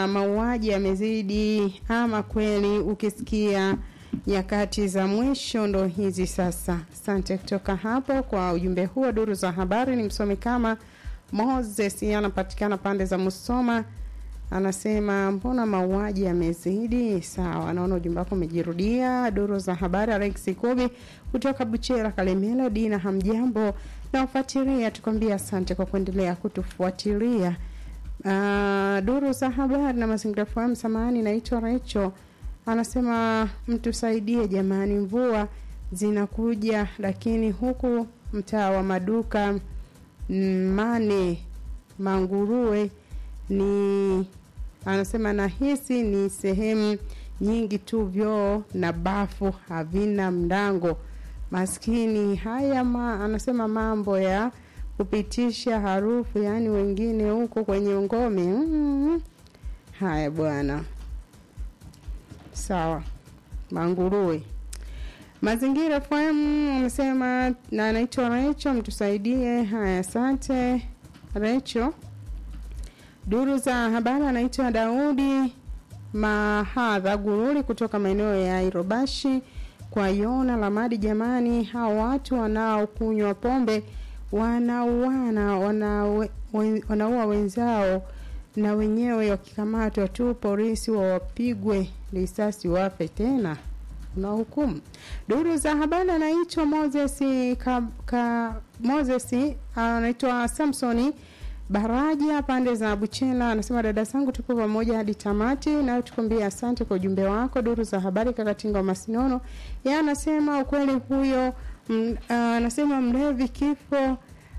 mauaji yamezidi ama kweli, ukisikia nyakati za mwisho ndo hizi sasa. Asante kutoka hapo kwa ujumbe huo. Duru za habari ni msomi kama Moses, anapatikana pande za Musoma, anasema mbona mauaji yamezidi? Sawa, naona ujumbe wako umejirudia. Duru za habari, Alex Kubi kutoka Buchera, Kalemela. Dina, hamjambo na ufuatilia, tukwambia asante kwa kuendelea kutufuatilia. Uh, duru za habari na mazingira fahamu. Samahani, naitwa Recho, anasema mtusaidie jamani, mvua zinakuja, lakini huku mtaa wa maduka Mane Manguruwe ni anasema nahisi ni sehemu nyingi tu vyoo na bafu havina mlango. Maskini haya ma, anasema mambo ya kupitisha harufu, yaani wengine huko kwenye ngome. Mm, haya bwana, sawa. Manguruwe Mazingira FM amesema na anaitwa Recho, mtusaidie. Haya, asante Recho. Duru za habari anaitwa Daudi Mahadha Gururi kutoka maeneo ya Irobashi kwa Yona Lamadi. Jamani, hao watu wanaokunywa pombe wanauana wanaua wenzao na wenyewe wakikamatwa tu polisi wawapigwe risasi wafe tena na hukumu. Duru za habari anaitwa Moses ka, ka Moses anaitwa Samsoni Baraja pande za Buchela, anasema dada zangu, tupo pamoja hadi tamati, nayo tukwambia asante kwa ujumbe wako. Duru za habari Kakatinga wa Masinono, yeye anasema ukweli huyo, anasema mlevi kifo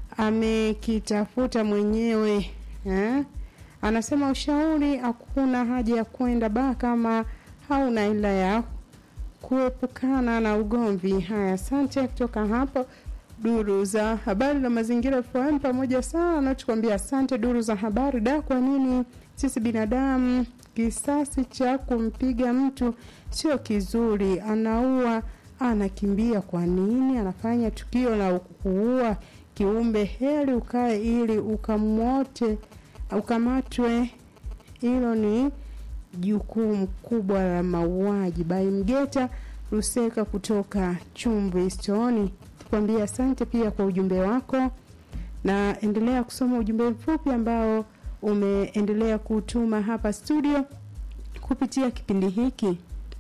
amekitafuta mwenyewe eh? Anasema ushauri, hakuna haja ya kwenda baa kama hauna ila ya kuepukana na ugomvi. Haya, asante kutoka hapo duru za habari na mazingira FM pamoja sana na tukwambia asante. Duru za habari da, kwa nini sisi binadamu kisasi cha kumpiga mtu sio kizuri? Anaua, anakimbia, kwa nini anafanya tukio la kuua kiumbe? Heri ukae ili ukamwote ukamatwe. Hilo ni jukumu kubwa la mauaji. Bai Mgeta Ruseka kutoka Chumvi Stoni, tukwambia asante pia kwa ujumbe wako, na endelea kusoma ujumbe mfupi ambao umeendelea kutuma hapa studio kupitia kipindi hiki.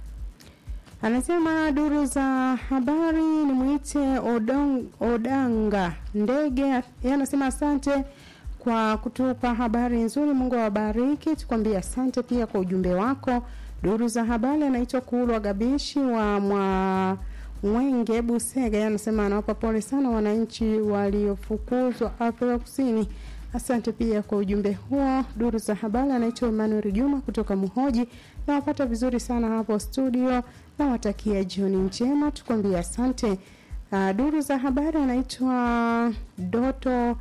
Anasema duru za habari ni mwite Odong, Odanga Ndege, yeye anasema asante kwa kutupa habari nzuri. Mungu awabariki. Tukwambia asante pia kwa ujumbe wako. Duru za habari anaitwa Kulwa Gabishi wa mwa Mwenge Busega, anasema anawapa pole sana wananchi waliofukuzwa Afrika Kusini. Asante pia kwa ujumbe huo. Duru za habari anaitwa Emmanuel Juma kutoka Muhoji, nawapata vizuri sana hapo studio, nawatakia jioni njema. Tukwambia asante. Uh, duru za habari anaitwa Doto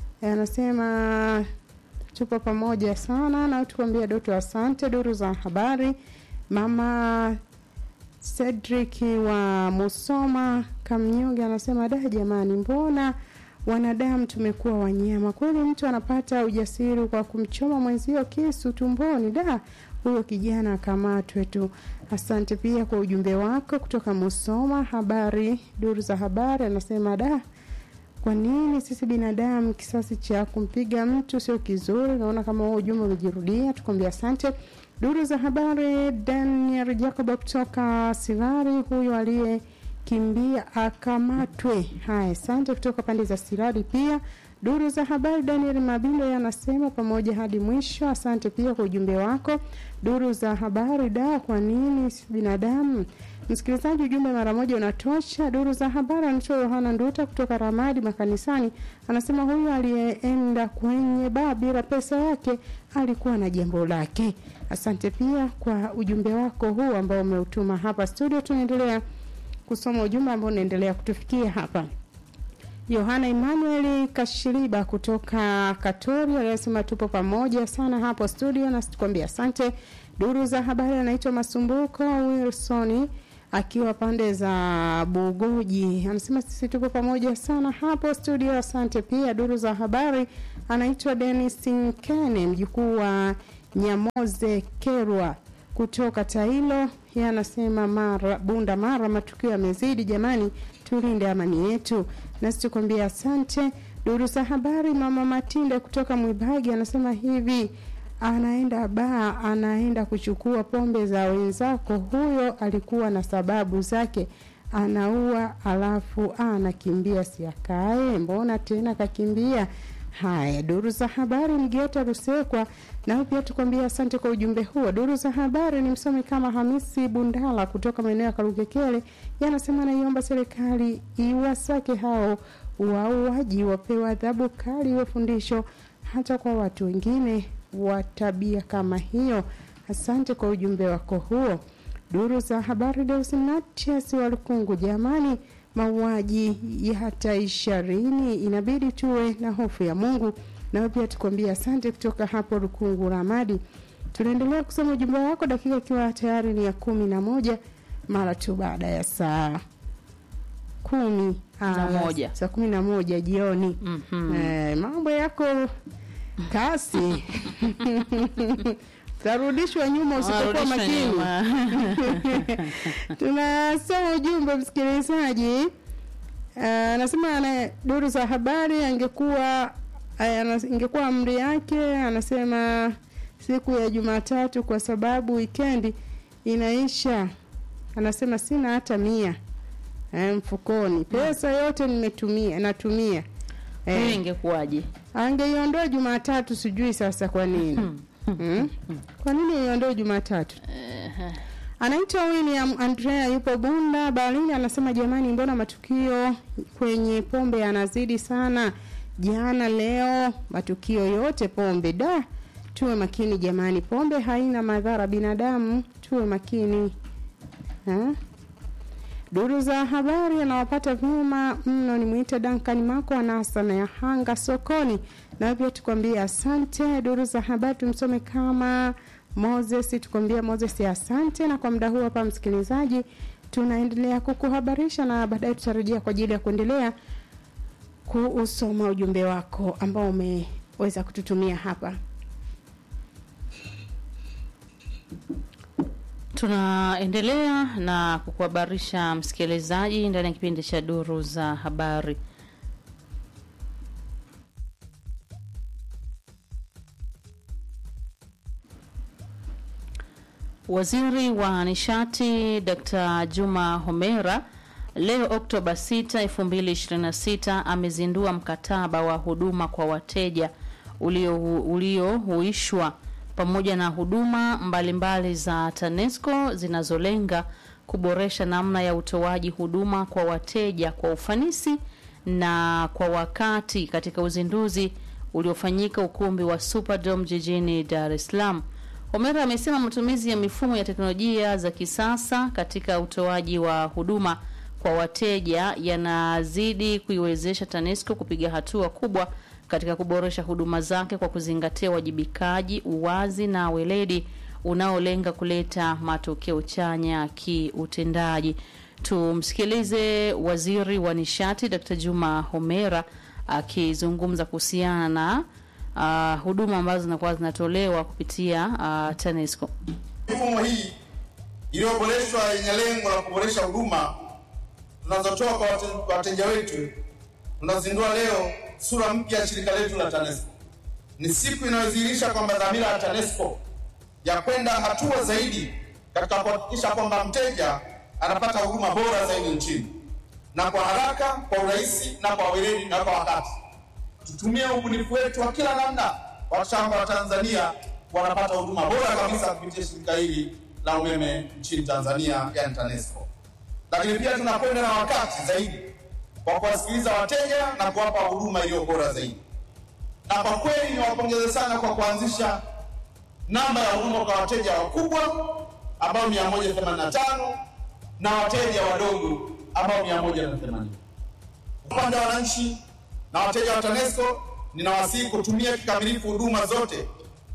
anasema tupo pamoja sana na tukwambia Doto, asante. Duru za habari mama Cedric wa Musoma Kamnyonge anasema da, jamani, mbona wanadamu tumekuwa wanyama kweli? Mtu anapata ujasiri kwa kumchoma mwenzio kisu tumboni, da, huyo kijana akamatwe tu. Asante pia kwa ujumbe wako kutoka Musoma. Habari duru za habari anasema da kwa nini sisi binadamu kisasi cha kumpiga mtu sio kizuri? Naona kama huo ujumbe umejirudia, tukwambia asante. Duru za habari, Daniel Jacob kutoka Sirari, huyo aliyekimbia akamatwe. Haya, asante kutoka pande za Sirari pia. Duru za habari, Daniel Mabindo yanasema pamoja hadi mwisho. Asante pia kwa ujumbe wako. Duru za habari, da, kwa nini sisi binadamu Msikilizaji, ujumbe mara moja unatosha. Duru za habari anaitwa Yohana Nduta kutoka Ramadi makanisani, anasema huyu aliyeenda kwenye baa bila pesa yake alikuwa na jambo lake. Asante pia kwa ujumbe wako huu ambao umeutuma hapa studio. Tunaendelea kusoma ujumbe ambao unaendelea kutufikia hapa. Yohana Emmanuel Kashiriba kutoka Katori anasema tupo pamoja sana hapo studio, na tukwambia asante. Duru za habari anaitwa Masumbuko Wilson akiwa pande za Bugoji anasema sisi tupo pamoja sana hapo studio, asante pia. Duru za habari anaitwa Dennis Nkene mjukuu wa Nyamoze Kerwa kutoka Tailo, yeye anasema mara Bunda Mara, matukio yamezidi jamani, tulinde amani yetu. Nasi tukwambia asante. Duru za habari, mama Matinde kutoka Mwibagi anasema hivi anaenda baa, anaenda kuchukua pombe za wenzako. Huyo alikuwa na sababu zake, anaua alafu anakimbia, siakae. Mbona tena kakimbia? Haya, duru za habari, Mgeta Rusekwa nao pia tukwambia asante kwa ujumbe huo. Duru za habari ni msomi kama Hamisi Bundala kutoka maeneo ya Karugekele, yanasema naiomba serikali iwasake hao wauaji, wapewe adhabu kali, iwe fundisho hata kwa watu wengine wa tabia kama hiyo. Asante kwa ujumbe wako huo. Duru za habari Deus Matias wa Lukungu, jamani, mauaji ya hata ishirini, inabidi tuwe na hofu ya Mungu. Nawe pia tukwambia asante kutoka hapo Lukungu Ramadi. Tunaendelea kusoma ujumbe wako, dakika ikiwa tayari ni ya kumi na moja mara tu baada ya saa kumi Na ah, moja. saa kumi na moja jioni. Mhm. Eh, mambo yako kasi tarudishwa nyuma usipokuwa Warudishwa makini. nyuma. Tunasoma ujumbe msikilizaji. Uh, anasema ana duru za habari angekuwa eh, anas- ingekuwa amri yake, anasema siku ya Jumatatu kwa sababu wikendi inaisha. Anasema sina hata mia eh, mfukoni, pesa yote nimetumia natumia Hiyo eh, ingekuwaje? angeiondoa Jumatatu, sijui sasa kwa nini hmm? Kwa nini iondoe Jumatatu? Ehe. Anaitwa William Andrea, yupo Bunda Berlin, anasema jamani, mbona matukio kwenye pombe yanazidi sana? Jana leo, matukio yote pombe. Da, tuwe makini jamani, pombe haina madhara binadamu, tuwe makini ha? Duru za habari anawapata vyema mno, ni mwite Duncan Mako anasa na Yahanga sokoni, na pia tukwambie asante. Duru za habari tumsome kama Moses, tukwambia Moses asante. Na kwa muda huu hapa, msikilizaji, tunaendelea kukuhabarisha na baadaye tutarejea kwa ajili ya kuendelea kuusoma ujumbe wako ambao umeweza kututumia hapa. Tunaendelea na kukuhabarisha msikilizaji ndani ya kipindi cha duru za habari. Waziri wa nishati Dr. Juma Homera leo Oktoba 6, 2026 amezindua mkataba wa huduma kwa wateja ulio- uliohuishwa pamoja na huduma mbalimbali za TANESCO zinazolenga kuboresha namna ya utoaji huduma kwa wateja kwa ufanisi na kwa wakati katika uzinduzi uliofanyika ukumbi wa Superdome jijini Dar es Salaam. Omera amesema matumizi ya mifumo ya teknolojia za kisasa katika utoaji wa huduma kwa wateja yanazidi kuiwezesha TANESCO kupiga hatua kubwa katika kuboresha huduma zake kwa kuzingatia uwajibikaji, uwazi na weledi unaolenga kuleta matokeo chanya kiutendaji. Tumsikilize Waziri wa Nishati Dr. Juma Homera akizungumza kuhusiana na uh, huduma ambazo zinakuwa zinatolewa kupitia uh, TANESCO. Mifumo hii iliyoboreshwa yenye lengo la kuboresha huduma tunazotoa kwa wate- kwa wateja wetu, tunazindua leo sura mpya ya shirika letu la TANESCO. Ni siku inayodhihirisha kwamba dhamira ya TANESCO ya kwenda hatua zaidi katika kuhakikisha kwamba mteja anapata huduma bora zaidi nchini na kwa haraka, kwa urahisi na kwa weledi na kwa wakati. Tutumie ubunifu wetu wa kila namna washamba wa Tanzania wanapata huduma bora kabisa kupitia shirika hili la umeme nchini Tanzania, yani TANESCO. Lakini pia tunakwenda na wakati zaidi kwa kuwasikiliza wateja na kuwapa huduma iliyo bora zaidi. Na kwa kweli niwapongeze sana kwa kuanzisha namba ya huduma kwa wateja wakubwa ambao 185 na wateja wadogo ambao 180. Upande wa wananchi na wateja wa TANESCO, ninawasihi kutumia kikamilifu huduma zote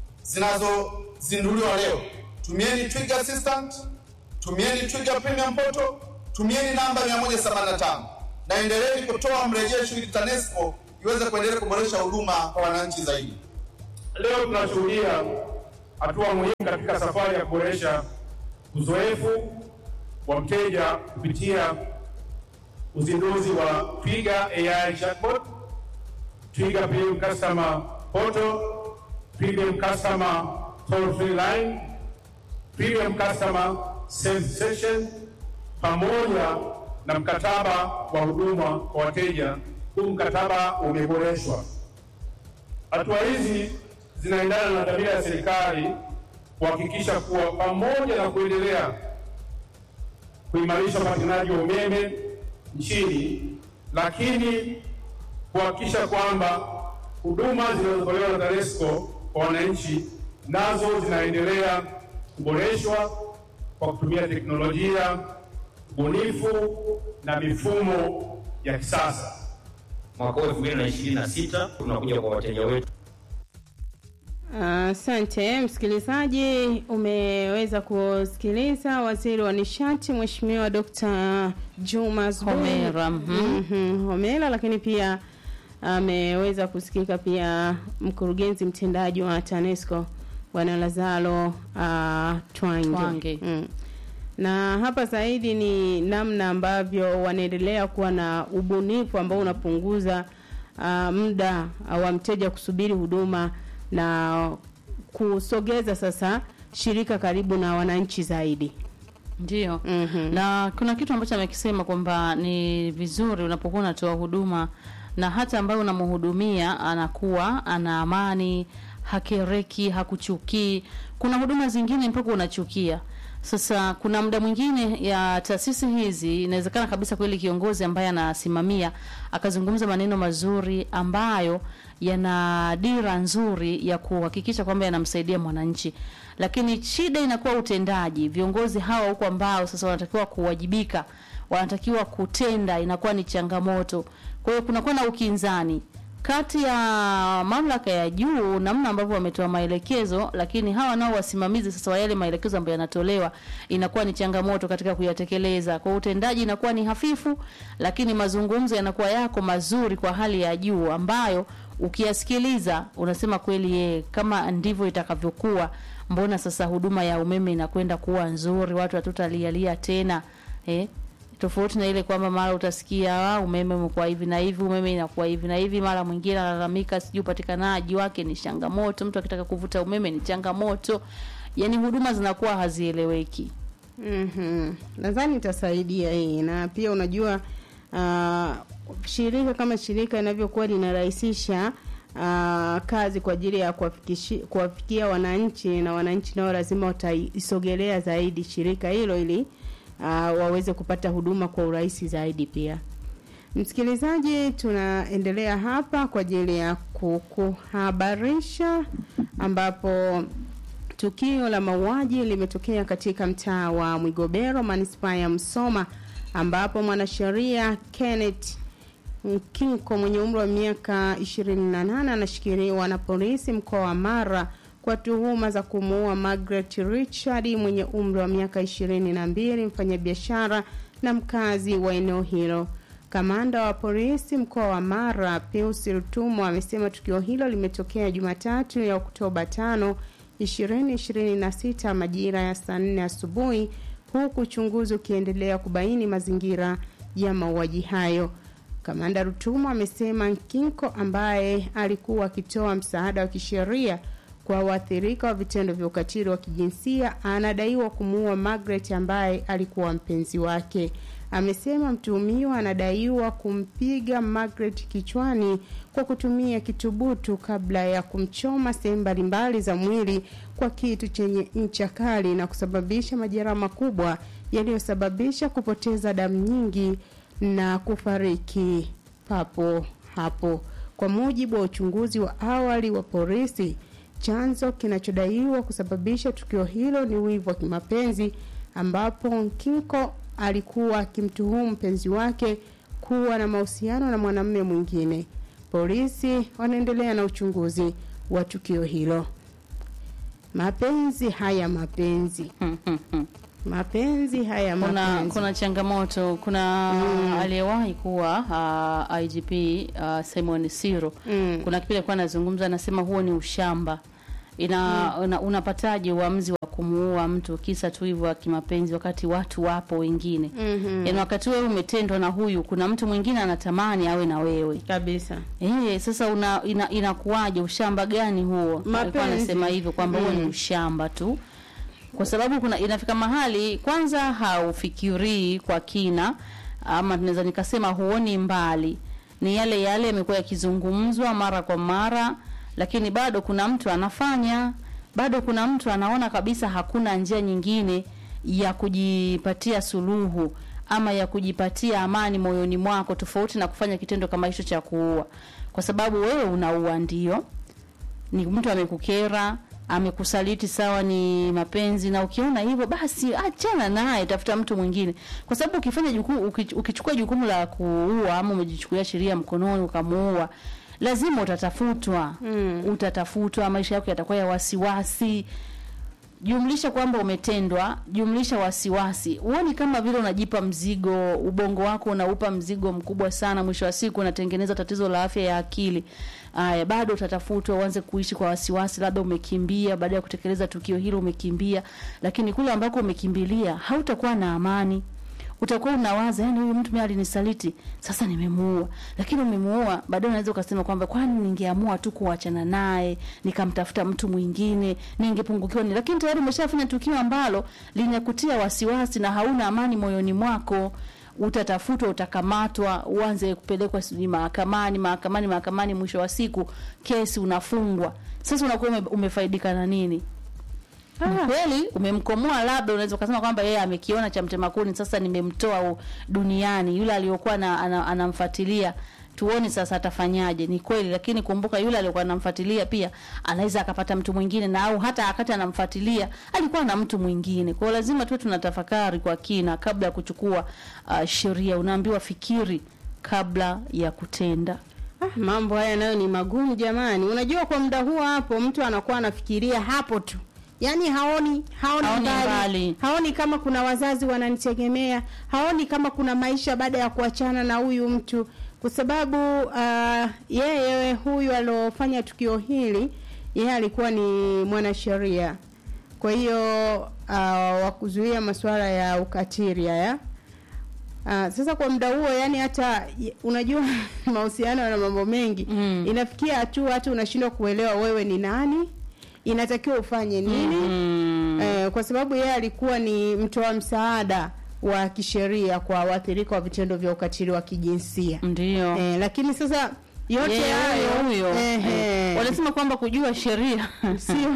zinazozinduliwa leo. Tumieni Twiga Assistant, tumieni Twiga Premium Portal, tumieni namba 185 na endeleeni kutoa mrejesho ili TANESCO iweze kuendelea kuboresha huduma kwa wananchi zaidi. Leo tunashuhudia hatua muhimu katika safari ya kuboresha uzoefu wa mteja kupitia uzinduzi wa Twiga AI chatbot, Twiga Premium Customer Portal, Premium Customer Toll Free Line, Premium Customer Sales Session pamoja na mkataba wa huduma kwa wateja. Huu mkataba umeboreshwa. Hatua hizi zinaendana na dhamira ya serikali kuhakikisha kuwa pamoja na kuendelea kuimarisha upatikanaji wa umeme nchini, lakini kuhakikisha kwamba huduma zinazotolewa na TANESCO kwa wananchi nazo zinaendelea kuboreshwa kwa kutumia teknolojia, ubunifu na mifumo ya kisasa. Mwaka huu 2026 tunakuja kwa wateja wetu Asante msikilizaji, umeweza kusikiliza waziri wa nishati Mheshimiwa Dr. Juma Zuberi Homera, mhm. Mhm, Homera, lakini pia ameweza kusikika pia mkurugenzi mtendaji wa TANESCO Bwana Lazaro uh, Twange, Twange. Mm. na hapa zaidi ni namna ambavyo wanaendelea kuwa na ubunifu ambao unapunguza uh, muda uh, wa mteja kusubiri huduma na kusogeza sasa shirika karibu na wananchi zaidi. Ndio. Mhm. Na kuna kitu ambacho amekisema kwamba ni vizuri unapokuwa unatoa huduma na hata ambaye unamhudumia anakuwa ana amani, hakereki, hakuchukii. Kuna huduma zingine mpaka unachukia. Sasa kuna muda mwingine ya taasisi hizi inawezekana kabisa kweli kiongozi ambaye anasimamia akazungumza maneno mazuri ambayo yana dira nzuri ya kuhakikisha kwamba yanamsaidia mwananchi, lakini shida inakuwa utendaji. Viongozi hawa huko ambao sasa wanatakiwa kuwajibika, wanatakiwa kutenda, inakuwa ni changamoto. Kwa hiyo kunakuwa na ukinzani kati ya mamlaka ya juu namna ambavyo wametoa maelekezo, lakini hawa nao wasimamizi sasa wa yale maelekezo ambayo yanatolewa, inakuwa ni changamoto katika kuyatekeleza. Kwa utendaji inakuwa ni hafifu, lakini mazungumzo yanakuwa yako mazuri kwa hali ya juu, ambayo ukiyasikiliza unasema kweli, ye kama ndivyo itakavyokuwa, mbona sasa huduma ya umeme inakwenda kuwa nzuri, watu hatutalialia tena eh? tofauti na ile kwamba mara utasikia ah, umeme umekuwa hivi na hivi, umeme inakuwa hivi na hivi, mara mwingine analalamika sijui upatikanaji wake ni changamoto, mtu akitaka kuvuta umeme ni changamoto, yani huduma zinakuwa hazieleweki. Mhm. Nadhani itasaidia hii na pia unajua uh, shirika kama shirika inavyokuwa linarahisisha uh, kazi kwa ajili ya kuwafikishi- kuwafikia wananchi na wananchi nao lazima wataisogelea zaidi shirika hilo ili uh, waweze kupata huduma kwa urahisi zaidi pia. Msikilizaji, tunaendelea hapa kwa ajili ya kukuhabarisha ambapo Tukio la mauaji limetokea katika mtaa wa Mwigobero, manispaa ya Msoma, ambapo mwanasheria Kenneth Nkinko mwenye umri wa miaka 28 anashikiliwa na polisi mkoa wa Mara kwa tuhuma za kumuua Margaret Richard mwenye umri wa miaka 22, mfanyabiashara na mkazi wa eneo hilo. Kamanda wa polisi mkoa wa Mara Pius Rutumo amesema tukio hilo limetokea Jumatatu ya Oktoba 5 2026 majira ya saa 4 asubuhi huku uchunguzi ukiendelea kubaini mazingira ya mauaji hayo. Kamanda Rutumo amesema Nkinko ambaye alikuwa akitoa msaada wa kisheria kwa waathirika wa vitendo vya ukatili wa kijinsia anadaiwa kumuua Margaret ambaye alikuwa mpenzi wake. Amesema mtuhumiwa anadaiwa kumpiga Margaret kichwani kwa kutumia kitubutu kabla ya kumchoma sehemu mbalimbali za mwili kwa kitu chenye ncha kali na kusababisha majeraha makubwa yaliyosababisha kupoteza damu nyingi na kufariki papo hapo. Kwa mujibu wa uchunguzi wa awali wa polisi, chanzo kinachodaiwa kusababisha tukio hilo ni wivu wa kimapenzi, ambapo Nkinko alikuwa akimtuhumu mpenzi wake kuwa na mahusiano na mwanamume mwingine. Polisi wanaendelea na uchunguzi wa tukio hilo. Mapenzi haya mapenzi, mapenzi haya kuna mapenzi. kuna changamoto kuna aliyewahi kuwa uh, IGP uh, Simon Siro Mm. kuna kipindi alikuwa anazungumza anasema huo ni ushamba ina una, unapataje uamuzi wa kumuua mtu kisa tu hivyo kimapenzi wakati watu wapo wengine Mhm. yaani wakati wewe umetendwa na huyu kuna mtu mwingine anatamani awe na wewe kabisa Eh, sasa una ina, inakuwaje ushamba gani huo? Alikuwa Mapenzi. anasema hivyo kwamba huo ni Mm. ushamba tu. Kwa sababu kuna inafika mahali kwanza haufikirii kwa kina ama tunaweza nikasema huoni mbali. Ni yale yale yamekuwa yakizungumzwa mara kwa mara lakini bado kuna mtu anafanya, bado kuna mtu anaona kabisa hakuna njia nyingine ya kujipatia suluhu ama ya kujipatia amani moyoni mwako tofauti na kufanya kitendo kama hicho cha kuua kwa sababu wewe unaua ndio ni mtu amekukera amekusaliti sawa ni mapenzi na ukiona hivyo basi achana naye tafuta mtu mwingine kwa sababu ukifanya jukumu uki- ukichukua jukumu la kuua ama umejichukulia sheria mkononi ukamuua lazima utatafutwa Mm. utatafutwa maisha yako yatakuwa ya wasiwasi jumlisha kwamba umetendwa jumlisha wasiwasi huoni kama vile unajipa mzigo ubongo wako unaupa mzigo mkubwa sana mwisho wa siku unatengeneza tatizo la afya ya akili aya bado utatafutwa uanze kuishi kwa wasiwasi labda umekimbia baada ya kutekeleza tukio hilo umekimbia lakini kule ambako umekimbilia hautakuwa na amani utakuwa unawaza yani huyu mtu mimi alinisaliti sasa nimemuua lakini umemuua baadaye unaweza ukasema kwamba kwani ningeamua tu kuachana naye nikamtafuta mtu mwingine ningepungukiwa ni lakini tayari umeshafanya tukio ambalo linakutia wasiwasi na hauna amani moyoni mwako utatafutwa utakamatwa uanze kupelekwa sijui mahakamani mahakamani mahakamani mwisho wa siku kesi unafungwa sasa unakuwa ume, umefaidika na nini ni kweli umemkomoa labda unaweza ukasema kwamba yeye amekiona cha mtema kuni sasa nimemtoa u- duniani yule aliyokuwa na, ana, anamfuatilia tuone sasa atafanyaje ni kweli lakini kumbuka yule aliyokuwa anamfuatilia pia anaweza akapata mtu mwingine na au hata wakati anamfuatilia alikuwa na mtu mwingine kwa hiyo lazima tuwe tunatafakari kwa kina kabla ya kuchukua uh, sheria unaambiwa fikiri kabla ya kutenda Ah, mambo haya nayo ni magumu jamani. Unajua, kwa muda huo hapo mtu anakuwa anafikiria hapo tu, yaani haoni haoni, Haoni mbali, mbali. haoni kama kuna wazazi wananitegemea, haoni kama kuna maisha baada ya kuachana na huyu mtu, kwa sababu uh, yeye huyu aliofanya tukio hili yeye alikuwa ni mwanasheria, kwa hiyo uh, wa kuzuia masuala ya ukatili haya Ah, sasa kwa muda huo yani hata y- unajua mahusiano yana mambo mengi Mm. inafikia hatua hata unashindwa kuelewa wewe ni nani inatakiwa ufanye nini mm. eh, kwa sababu yeye alikuwa ni mtoa msaada wa kisheria kwa waathirika wa vitendo vya ukatili wa kijinsia ndio eh, lakini sasa yote Yeye hayo huyo huyo ehe, Eh, wanasema kwamba kujua sheria sio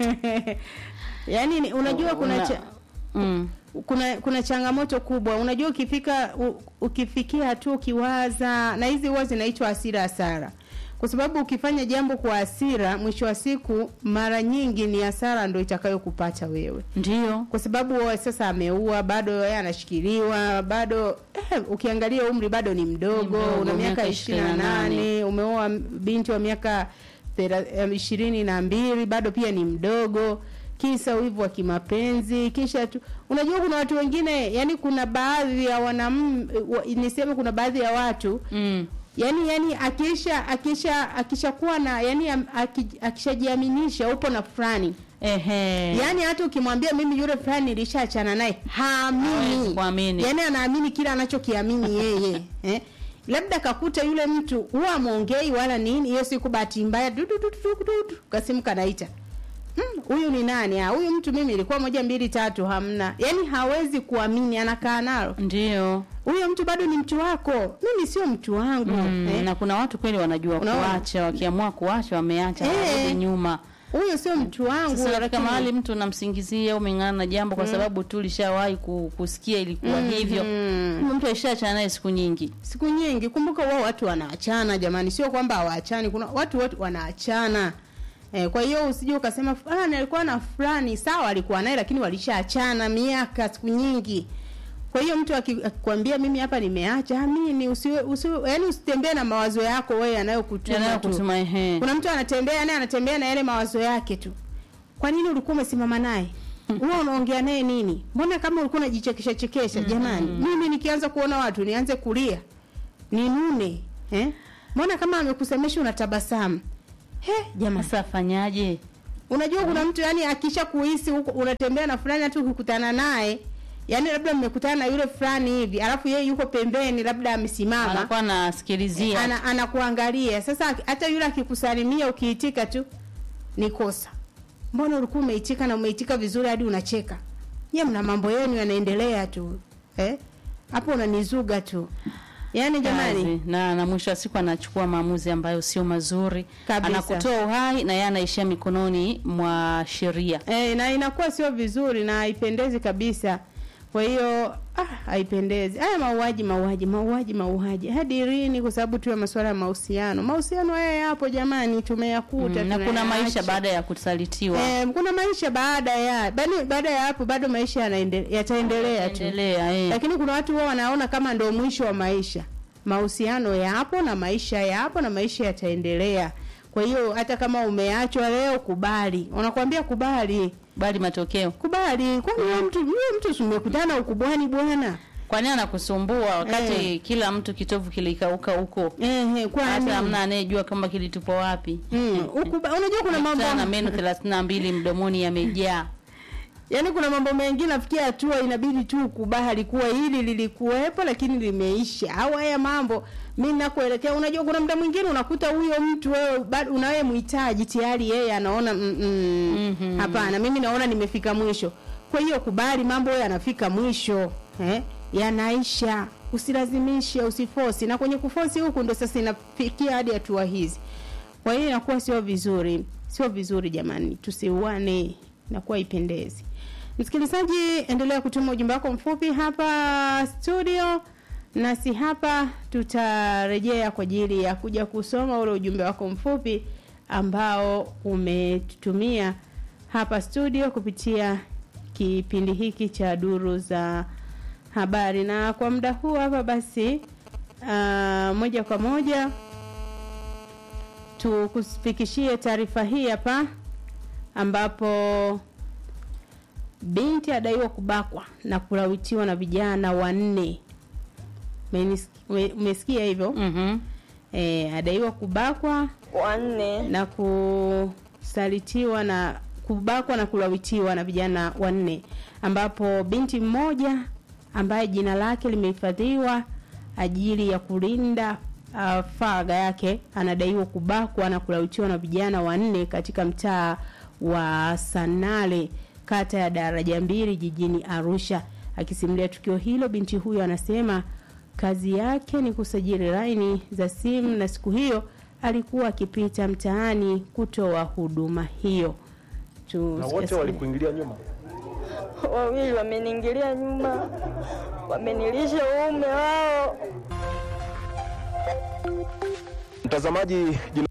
yani ni- unajua kuna Una- cha, mm. kuna kuna changamoto kubwa unajua ukifika u, ukifikia hatua ukiwaza na hizi huwa zinaitwa hasira hasara kwa sababu ukifanya jambo kwa hasira mwisho wa siku mara nyingi ni hasara ndo itakayokupata wewe ndio kwa sababu wewe sasa ameua bado yeye anashikiliwa bado eh, ukiangalia umri bado ni mdogo, Ni mdogo, una miaka miaka ishirini na nane umeoa binti wa miaka thera- em, ishirini na mbili bado pia ni mdogo kisa wivu wa kimapenzi kisha tu unajua kuna watu wengine yani kuna baadhi ya wanam wa- niseme kuna baadhi ya watu mm. yani yani akisha akisha akishakuwa na yani am- aki- akishajiaminisha upo na fulani ehe yaani hata ukimwambia mimi yule fulani nilishaachana naye haamini Hawezi kuamini. yaani anaamini kila anachokiamini yeye eh? labda kakuta yule mtu huwa amwongei wala nini hiyo siku bahati mbaya du- du- du- du- du- du, kasimu kanaita "Hmm, huyu ni nani Ah, huyu mtu mimi ilikuwa moja mbili tatu hamna yaani hawezi kuamini anakaa nalo ndio huyo mtu bado ni mtu wako mimi sio mtu wangu mm. eh? na kuna watu kweli wanajua Unaona? kuacha wakiamua kuacha wameacha Eh. warudi nyuma huyo sio mtu wangu sasa katika lakini- mahali mtu unamsingizia umeng'ana na jambo kwa sababu tu lishawahi ku- kusikia ilikuwa hivyo Kumbe mtu aishaachana naye siku nyingi siku nyingi kumbuka wao watu wanaachana jamani sio kwamba hawaachani kuna watu wote wanaachana eh, kwa hiyo usije ukasema fulani alikuwa na fulani sawa alikuwa naye lakini walishaachana miaka siku nyingi kwa hiyo mtu aki- akikwambia mimi hapa nimeacha amini usiwe usiwe yani usitembee na mawazo yako wewe yanayokutuma tu yanayokutuma ehe kuna mtu anatembea yani anatembea na yale mawazo yake tu kwa nini ulikuwa umesimama naye huwa unaongea naye nini mbona kama ulikuwa unajichekesha chekesha jamani mimi nikianza kuona watu nianze kulia ninune eh mbona kama amekusemesha unatabasamu he jamani sasa afanyaje unajua kuna mtu yani akisha kuhisi huko unatembea na fulani hata ukikutana naye yani labda mmekutana na yule fulani hivi alafu yeye yuko pembeni labda amesimama anakuwa anasikilizia ana, anakuangalia sasa hata yule akikusalimia ukiitika tu ni kosa mbona ulikuwa umeitika na umeitika vizuri hadi unacheka nye mna mambo yenu yanaendelea tu eh hapo unanizuga tu yaani jamani kazi. na na mwisho wa siku anachukua maamuzi ambayo sio mazuri Kabisa. anakutoa uhai na yeye anaishia mikononi mwa sheria eh, na inakuwa sio vizuri na haipendezi kabisa kwa hiyo ah, haipendezi haya mauaji mauaji mauaji mauaji hadi lini kwa sababu tu ya masuala ya mahusiano mahusiano haya yapo jamani tumeyakuta mm, na kuna maisha tunayaacha. baada ya kusalitiwa Eh, kuna maisha baada ya bado baada ya hapo bado maisha yanaende- yataendelea tu endelea eh. lakini kuna watu wao wanaona kama ndio mwisho wa maisha mahusiano yapo na maisha yapo na maisha yataendelea kwa hiyo hata kama umeachwa leo kubali unakwambia kubali bali matokeo kubali kwani wewe mtu wewe mtu si mmekutana ukubwani bwana kwani anakusumbua wakati Eh. kila mtu kitovu kilikauka huko ehe kwani hata hamna anayejua kama kilitupo wapi mm, ukuba, unajua kuna mambo Kutana na meno thelathini na mbili mdomoni yamejaa Yaani kuna mambo mengine nafikia hatua inabidi tu ukubali kuwa hili lilikuwepo lakini limeisha. Au haya mambo mimi nakuelekea, unajua kuna muda mwingine unakuta huyo mtu wewe bado unawe mhitaji tayari yeye anaona mm, mm, Mhm. hapana, mimi naona nimefika mwisho. Kwa hiyo kubali mambo yanafika mwisho, eh? Yanaisha. Usilazimishe, usifosi. Na kwenye kufosi huku ndo sasa inafikia hadi hatua hizi. Kwa hiyo inakuwa sio vizuri, sio vizuri jamani, tusiuane, inakuwa ipendezi. Msikilizaji, endelea kutuma ujumbe wako mfupi hapa studio, nasi hapa tutarejea kwa ajili ya kuja kusoma ule ujumbe wako mfupi ambao umetutumia hapa studio kupitia kipindi hiki cha duru za habari. Na kwa muda huu hapa basi, uh, moja kwa moja tukufikishie taarifa hii hapa ambapo binti adaiwa kubakwa na kulawitiwa na vijana wanne. Umenis- ume- Umesikia hivyo? mm E, adaiwa kubakwa wanne na kusalitiwa na kubakwa na kulawitiwa na vijana wanne ambapo binti mmoja ambaye jina lake limehifadhiwa ajili ya kulinda uh, faragha yake anadaiwa kubakwa na kulawitiwa na vijana wanne katika mtaa wa Sanale kata ya daraja mbili jijini Arusha. Akisimulia tukio hilo, binti huyo anasema kazi yake ni kusajili laini za simu na siku hiyo alikuwa akipita mtaani kutoa huduma hiyo. Tu, na wote walikuingilia nyuma wawili wameniingilia nyuma, wamenilisha uume wao. mtazamaji jina